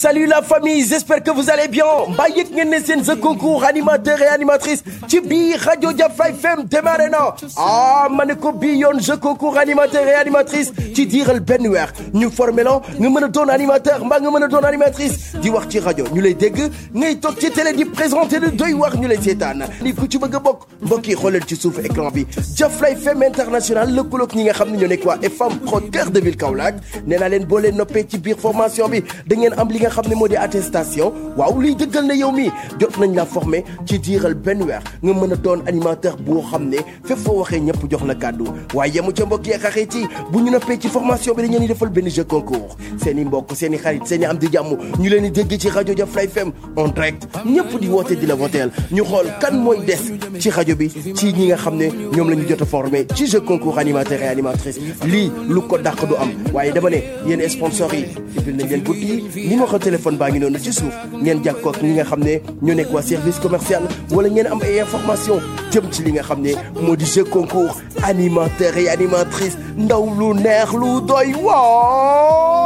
Salut la famille, j'espère que vous allez bien. mbaa yëg ngeen ne seen jeu concours animateur et animatrice ci biir rajo Jafra FM démarré na ah ma ne ko bii yoon jeu concours animateur et animatrice ci diiral benn weer ñu formé la nga mën a doon animateur mbaa nga mën a doon animatrice di wax ci rajo ñu lay dégg ngay toog ci télé di présenté lu doy wax ñu lay seetaan ni ku ci bëgg a bokk mbokk yi xoolal ci suuf écran bi Jafra FM international lëkkaloog ñi nga xam ne ñoo nekk waa FM Pro cœur de ville Kaolack nee naa leen boo leen noppee ci biir formation bi da ngeen am li nga xam ne moo di attestation waaw liy dëggal na yow mi jot nañ la formé ci diiral benn weer nga mën a doon animateur boo xam ne fépp foo waxee ñëpp jox la kàddu waaye yemu ca mbokk yi ak xarit yi bu ñu noppee ci formation bi dañu leen di defal benn jeu concours seen i mbokk seen i xarit seen i am di jàmm ñu leen di dégg ci rajo Jafra FM en direct ñëpp di woote di la voteel ñu xool kan mooy des ci rajo bi ci ñi nga xam ne ñoom la ñu jot a formé ci jeu concours animateur et animatrice lii lu ko dàq du am waaye dama ne yéen sponsors yi ibil nañ leen bunt yi numéro téléphone baa ngi noonu ci suuf ngeen jàkkoo ak ñi nga xam ne ñoo nekk waa service commercial wala ngeen am ay information jëm ci li nga xam ne moo di jeu concours animateur et animatrice ndaw lu neex lu doy waaw